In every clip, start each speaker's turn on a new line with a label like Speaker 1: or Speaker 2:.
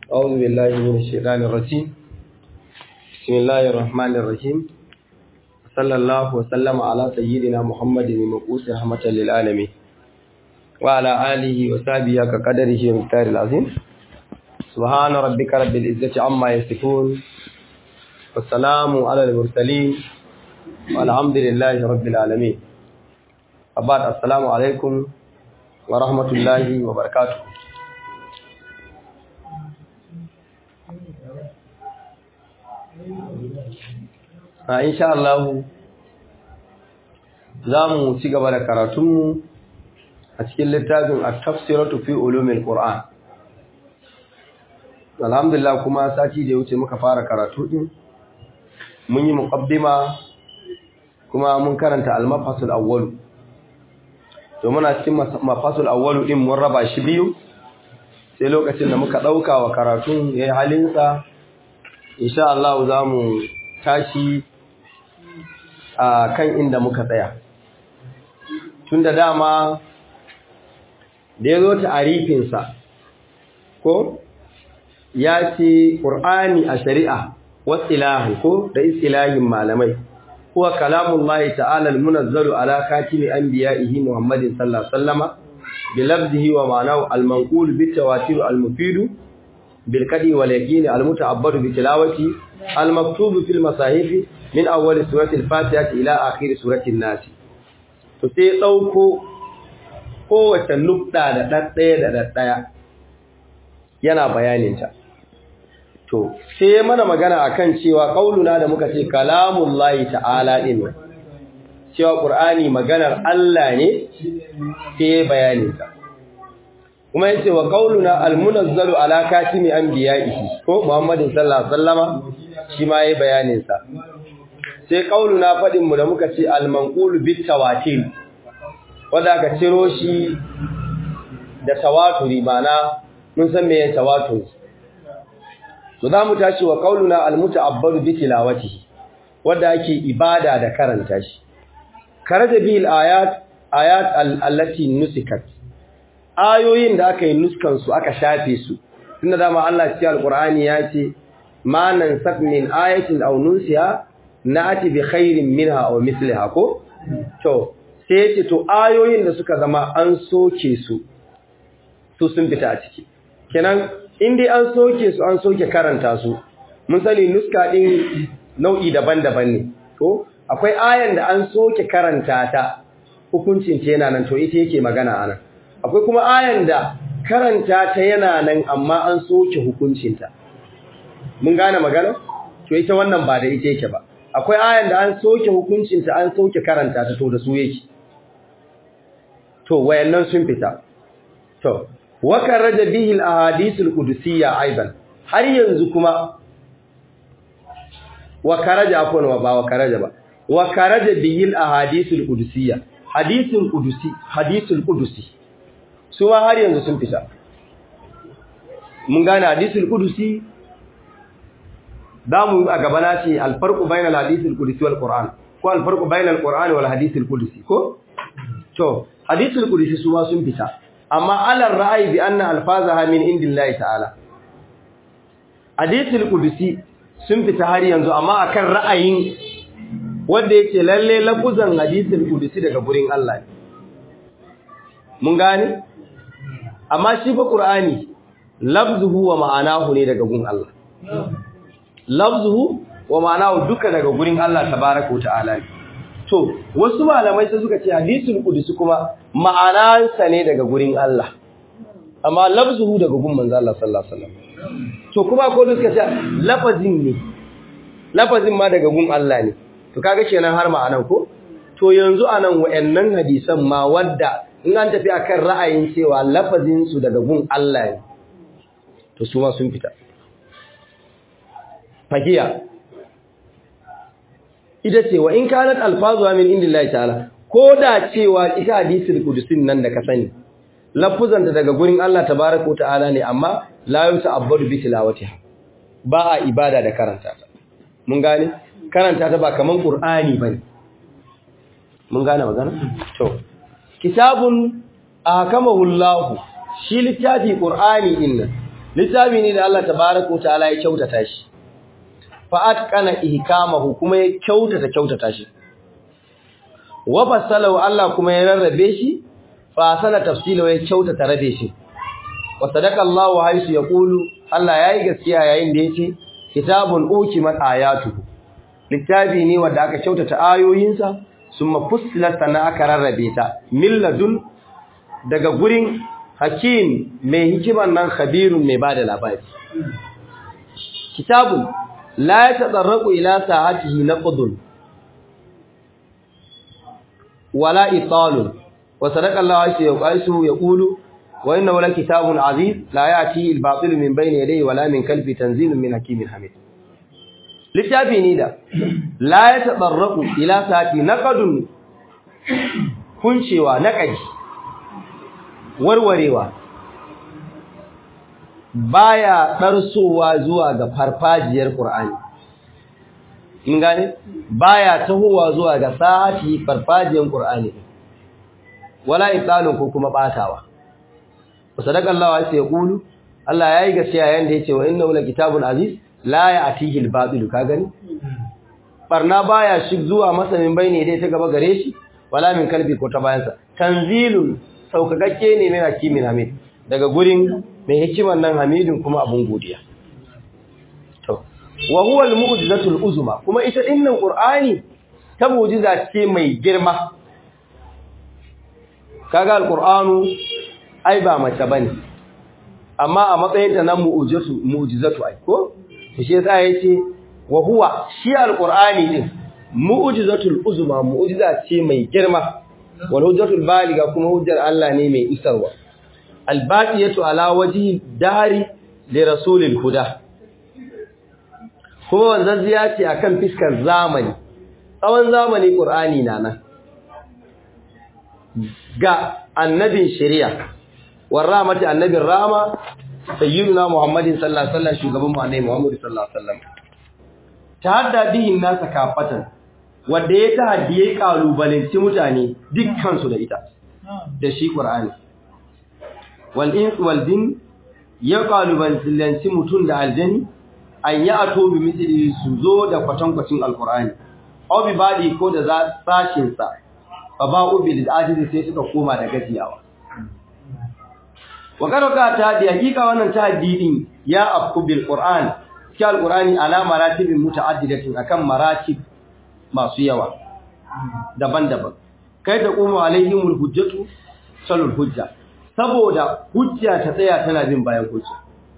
Speaker 1: أعوذ بالله من الشيطان الرجيم بسم الله الرحمن الرحيم صلى الله وسلم على سيدنا محمد المبعوث رحمة للعالمين وعلى آله وصحبه كقدره ومقدار العظيم سبحان ربك رب العزة عما يصفون والسلام على المرسلين والحمد لله رب العالمين أبعد السلام عليكم ورحمة الله وبركاته a insha Allah za mu ci gaba da karatunmu a cikin littafin at-tafsiratu fi ulumil qur'an alhamdulillah kuma sati da ya wuce muka fara karatu din mun yi muqaddima kuma mun karanta al-mafasul awwal to muna cikin mafasul awwal din mun raba shi biyu sai lokacin da muka dauka wa karatun yayin halinsa insha Allah za mu tashi a kan inda muka tsaya tun da dama da ya zo ta'arifinsa ko ya ce ƙur'ani a shari'a wasilahi ko da istilahin malamai kuwa kalamun lahi ta'ala munazzalu ala katimi anbiya'ihi muhammadin sallallahu alaihi wasallama bi lafzihi wa ma'anahu al-manqul bi tawatir al-mufid bil qadi wal yaqin al-muta'abbad bi tilawati al-maktub fi al-masahif min awwal surati al-fatiha ila akhir surati an-nas to sai dauko kowace nukta da daddaya da daddaya yana bayanin ta to sai mana magana akan cewa kauluna da muka ce kalamullahi ta'ala din cewa qur'ani maganar Allah ne sai bayanin ta kuma yace wa qauluna almunazzalu ala katimi anbiya'ihi ko muhammadin sallallahu alaihi wasallama shi ma yayi bayanin sa sai qauluna fadin mu da muka ce almanqulu bit tawatir wanda aka ciro shi da tawaturi mana mun san meye tawaturi to zamu tashi wa qauluna almuta'abbadu bi tilawatihi wanda ake ibada da karanta shi karaja bil ayat ayat allati nusikat ayoyin da aka yi nuskan su aka shafe su tunda dama Allah cikin alqur'ani ya ce ma nansab min ayatin aw nunsiha na'ati bi khairin minha aw misliha ko to sai yace to ayoyin da suka zama an soke su su sun fita a ciki kenan in dai an soke su an soke karanta su mun sani nuska din nau'i daban-daban ne to akwai ayan da an soke karanta ta hukuncin ta yana nan to ita yake magana anan akwai kuma ayan da karanta ta yana nan amma an soke hukuncinta mun gane magana to ita wannan ba da ita yake ba akwai ayan da an soke hukuncinta an soke karanta ta to da su yake to wayannan sun fita to wa karaja bihi al-ahadith al-qudsiyya aidan har yanzu kuma wa karaja afwan wa ba wa karaja ba wa karaja bihi al-ahadith al-qudsiyya hadithul qudusi hadithul qudusi su ma har yanzu sun fita mun gane hadisul qudusi damu a gaba na ce alfarqu bainal hadisul qudusi wal qur'an ko alfarqu bainal qur'ani wal hadisul qudusi ko to hadisul qudusi su ma sun fita amma alal ra'ayi bi anna alfazaha min indillahi ta'ala hadisul qudusi sun fita har yanzu amma akan ra'ayin wanda yake lalle lafuzan hadisul qudusi daga gurin Allah ne mun gane amma shi fa qur'ani lafzuhu wa ma'anahu ne daga gun Allah lafzuhu wa ma'anahu duka daga gurin Allah tabaaraka wa ta'ala ne to wasu malamai sai suka ce hadisul qudsi kuma ma'anansa ne daga gurin Allah amma lafzuhu daga gun manzo Allah sallallahu alaihi wasallam to kuma ko suka ce lafazin ne lafazin ma daga gun Allah ne to kaga kenan har ma'anan ko to yanzu anan wayannan hadisan ma wadda in an tafi akan ra'ayin cewa lafazin su daga gun Allah ne to su ma sun fita fahiya ita ce wa in kanat alfazuha min indillahi ta'ala ko da cewa ita hadisul qudusin nan da ka sani lafuzan da daga gurin Allah tabaaraka ta'ala ne amma la yuta'abbadu bi tilawatiha ba a ibada da karanta ta mun gane karanta ta ba kaman qur'ani bane mun gane magana to kitabun ahkamahu Allah shi littafi qur'ani inna littafi ne da Allah tabaraka wa ta'ala ya kyautata shi fa atqana ihkamahu kuma ya kyautata kyautata shi wa fasalahu Allah kuma ya rarrabe shi fa sana tafsila ya kyautata rabe shi wa sadaqa Allah wa haisu yaqulu Allah yayi gaskiya yayin da yace kitabun ukimat ayatuhu littafi ne wanda aka kyautata ayoyinsa summa fussilat sana aka rarrabe ta milladun daga gurin hakim mai hikiman nan khabirun mai bada labari kitabun la yatadarraqu ila sa'atihi naqdun wala italun wa sadaqa Allah ayyu yaqulu wa innahu lakitabun aziz la ya'ti al-batil min bayni yadayhi wala min khalfi tanzilun min hakimin hamid littafi ne da la yatadarraqu ila sa'ati naqdun kuncewa naqadi warwarewa baya darsowa zuwa ga farfajiyar Qur'ani in gane baya tahowa zuwa ga sa'ati farfajiyar Qur'ani wala italun ko kuma batawa sadaka Allah ya kulu Allah yayi gaskiya yanda yace wa innahu kitabun aziz la ya'tihi al-batil ka gani barna baya shi zuwa masanin bayne dai ta gaba gare shi wala min kalbi ko ta bayansa tanzilun saukakakke ne mai hakimin hamid daga gurin mai hikiman nan hamidin kuma abun godiya to wa huwa al-mu'jizatul uzma kuma ita dinnan qur'ani ta mu'jiza ce mai girma kaga al-qur'anu ai ba mace bane amma a matsayin ta nan mu'jizatu mu'jizatu ai ko shi yasa yace wa huwa shi al-qur'ani din mu'jizatul uzma mu'jiza ce mai girma wal hujjatul baliga kuma hujjar Allah ne mai isarwa albaqiyatu ala wajhi dari li rasulil huda kuma wannan ziya ce akan fiskar zamani tsawon zamani qur'ani na nan ga annabin shari'a warramati annabin rama sayyiduna muhammadin sallallahu alaihi wasallam shugaban mu annabi muhammad sallallahu alaihi wasallam tahadda bihin nasa kafatan wanda ya tahaddi ya kalubalanci mutane dukkan su da ita da shi qur'ani wal ins wal jin ya kalubalanci mutun da aljani an ya ato bi misli su zo da kwatankwacin alqur'ani aw bi badi ko da sashin sa fa ba'u bil ajizi sai suka koma da gajiyawa wa karaka ta da hakika wannan tahaddi din ya afku bil qur'an shi alqur'ani ala maratibin mutaaddidatin akan maratib masu yawa daban-daban kai da kuma alaihimul hujjatu salul hujja saboda hujja ta tsaya tana bin bayan hujja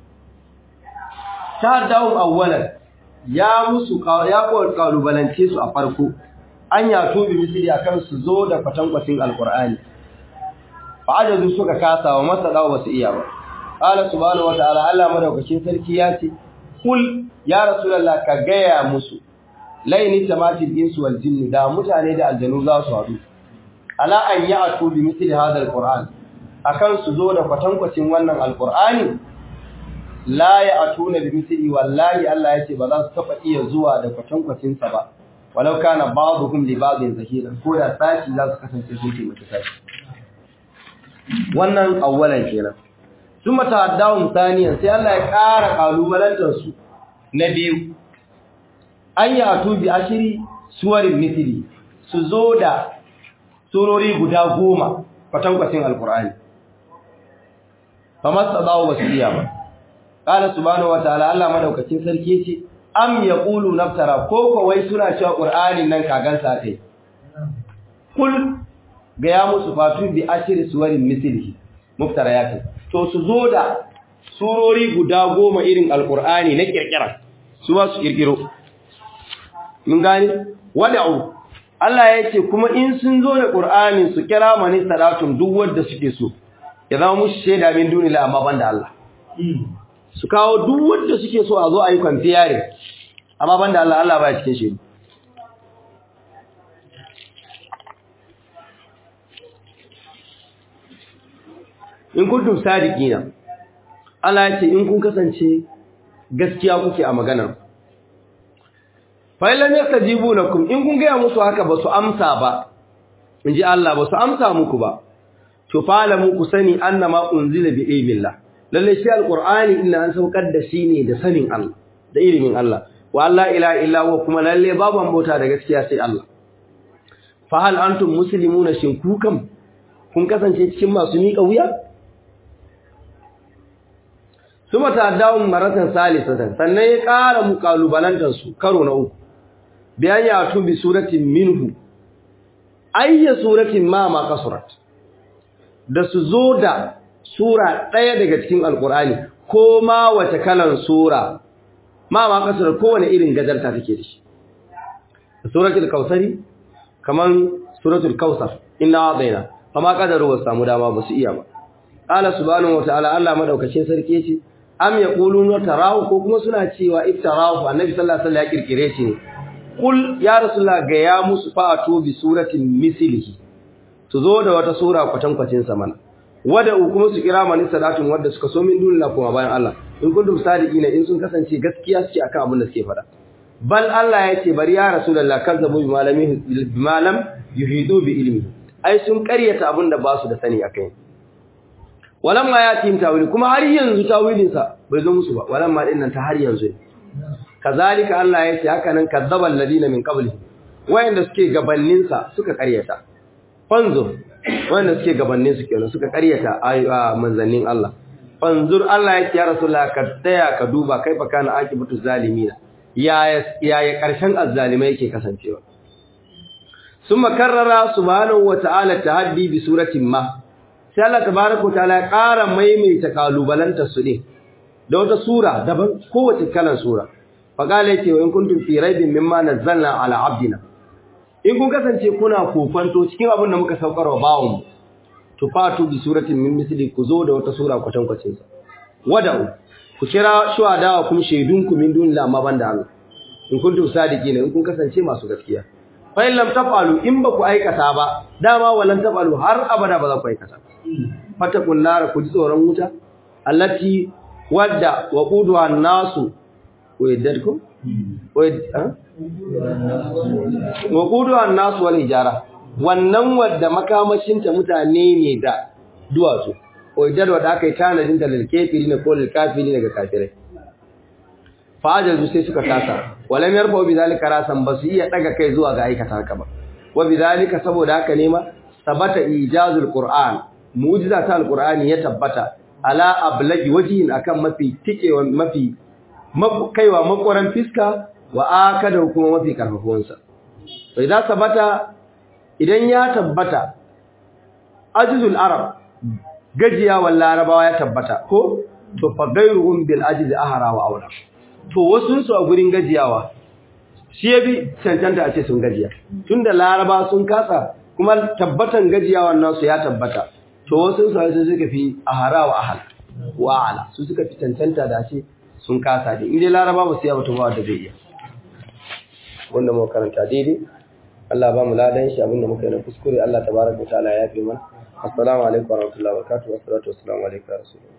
Speaker 1: ta dawo awwalan ya musu ya kalubalance su a farko an ya tobi misali akan su zo da kwatankwacin alqur'ani fa ajazu suka kasa wa masala ba su iya ba qala subhanahu wa ta'ala Allah madaukakin sarki ya ce kul ya rasulullah ka gaya musu laini tamatil insu wal jinni da mutane da aljanu za su haɗu ala an ya'tu bi mithli hadha alquran akan su zo da kwatankwacin wannan alqur'ani la ya'tuna bi mithli wallahi Allah yace ba za su taba iya zuwa da kwatankwacin sa ba walau kana ba'dhum li ba'dhin zahiran ko da sashi za su kasance sun ce mata sashi wannan awwalan kenan thumma ta'addawu thaniyan sai Allah ya ƙara kalubalantar su na biyu an yi atu bi ashiri suwarin misiri su zo da surori guda goma kwatankwacin alkur'ani kamar tsadawo ba su iya ba ƙala subhanahu wataala Allah madaukakin sarki ce am yaqulu naftara ko kawai suna cewa qur'anin nan kagan sa kai kul ga ya musu fatu bi ashiri suwarin mislihi muftara yake to su zo da surori guda goma irin alkur'ani na kirkira su ba su kirkiro mun gane wada'u Allah ya ce kuma in sun zo da Qur'ani su kira mani salatun duk wanda suke so ya zama mushi shaida min dunila amma banda Allah su kawo duk wanda suke so a zo ayi kwamfiyare amma banda Allah Allah baya cikin shi in kuntum sadiqina Allah ya ce in kun kasance gaskiya kuke a maganar fa'ilam yastajibu lakum in kun gaya musu haka ba su amsa ba inji Allah ba su amsa muku ba to falamu ku sani annama unzila bi ilmillah lalle shi alqur'ani inna an saukar da shi ne da sanin Allah da ilimin Allah wa Allah ila illa wa kuma lalle babu mota da gaskiya sai Allah fa hal antum muslimuna shin ku kam kun kasance cikin masu miƙa wuya suma ta dawun maratan salisatan sannan ya ƙara muƙalubalantar su karo na uku bayan ya tubi suratin minhu ayya suratin ma ma kasurat da su zo da sura ɗaya daga cikin alkur'ani ko ma wace kalan sura ma ma kasurat kowane irin gajarta take da shi suratul kausari kaman suratul kausar inna adaina amma kadaru ba samu dama ba su iya ba qala subhanahu wa ta'ala Allah madaukakin sarki yace am yaquluna tarahu ko kuma suna cewa iftarahu annabi sallallahu alaihi wasallam ya kirkire shi ne kul ya rasulullah ga ya musu fa'atu bi suratin mislihi su zo da wata sura kwatan kwacin sa mana wada kuma su kira mani salatun wanda suka so min dunna kuma bayan Allah in kuntum sadiqina in sun kasance gaskiya suke akan abin da suke fada bal Allah ya ce bari ya rasulullah kazzabu bi malami bi malam yuhidu bi ilmi ai sun karyata abin da ba su da sani akai walamma ya tim tawili kuma har yanzu tawilin sa bai zo musu ba walamma din nan ta har yanzu kazalika Allah ya ce haka nan kazzabal ladina min qablihi wayanda suke gabannin sa suka karyata fanzur wayanda suke gabannin su kenan suka karyata ayyuka manzannin Allah fanzur Allah ya ce ya rasulullah ka taya ka duba kaifa kana akibatu zalimina yaya yaya karshen azzalimai yake kasancewa summa karrara subhanahu wa ta'ala tahaddi bi suratin ma sai Allah tabaaraka wa ta'ala ya ƙara maimaita kalubalanta su ne da wata sura daban kowace kalan sura faqala yace wa in kuntum fi raibin mimma nazzalna ala abdina in kun kasance kuna kofanto cikin abin da muka saukar wa bawon to fatu bi suratin min misli ku zo da wata sura kwatan kwacin sa wada'u ku kira shuhada kuma shaidunku min dunillahi amma banda Allah in kuntum sadiqina in kun kasance masu gaskiya fa in lam tafalu in ba ku aikata ba dama walan tafalu har abada ba za ku aikata fatakun nar ku ji tsoron wuta allati wadda waquduha nasu waydadkum wayd waquduha nasu wal hijara wannan wadda makamashin ta mutane ne da duwatsu waydad wadda aka yi tanadin da lil kafirin ko lil kafirin ga kafirai fajazu sai suka kasa walam yarfa bi zalika rasan basu iya daga kai zuwa ga aikata haka ba wa bi zalika saboda haka ne ma sabata ijazul qur'an mu'jiza ta alqur'ani ya tabbata ala ablagi wajhin akan mafi tikewa mafi kaiwa makoran fiska wa akada kuma mafi karfafuwan sa sai da sabata idan ya tabbata ajzul arab gajiya wal larabawa ya tabbata ko to fa gairuhum bil ajzi ahara wa awla to wasu su a gurin gajiyawa shi ya bi cancanta a ce sun gajiya tunda laraba sun kasa kuma tabbatan gajiyawan nasu ya tabbata to wasu su sun suka fi ahara wa ahal wa ala su suka fi cancanta da ce sun kasa dai inda laraba ba su yaba to ba da zai iya wanda mu karanta daidai Allah ba mu ladan shi abinda muka yi na kuskure Allah tabaraka ta'ala ya fi mana assalamu alaikum warahmatullahi wabarakatuh wassalatu wassalamu alaikum rasulullah